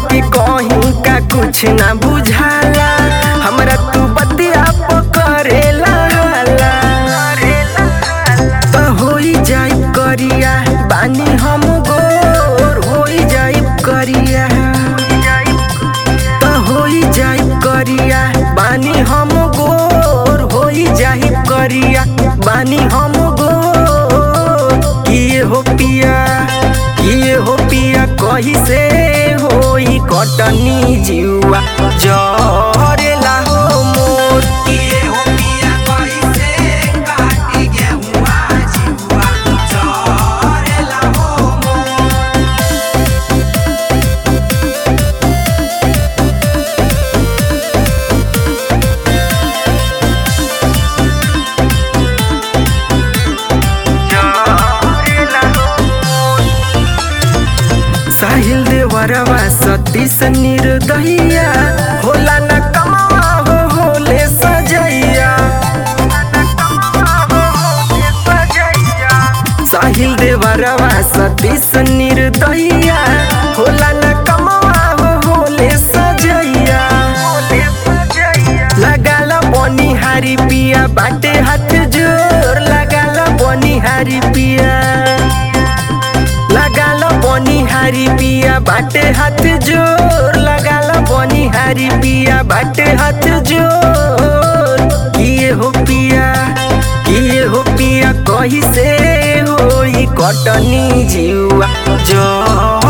बाकी कहीं का कुछ ना बुझाला हमरा तू बतिया पकड़ेला हाला त होई जाई करिया बानी हम गोर होई जाई करिया त होई जाई करिया बानी हम गोर होई जाई करिया बानी हम गोर किए हो पिया किए हो पिया कही से होई कटनी जिउआ जरेला हो मोर किए हो पिया कैसे काटी गेहुआ जिहुआ चरेला हो मोर साहिल देवरवा सतीश निर्दहिया होला न कमावा हो होले सजैया साहिल देवरवा सतीश निर्दहिया होला न कमावा हो होले सजैया लगाला बनिहारी पिया बाटे हाथ जोर लगाला बनिहारी पिया लगाल बनिहारी पिया बाटे हाथ जोर लगाल बनिहारी पिया बाटे हाथ जोर किए हो पिया किए हो पिया कही से होई कटनी जिउआ जो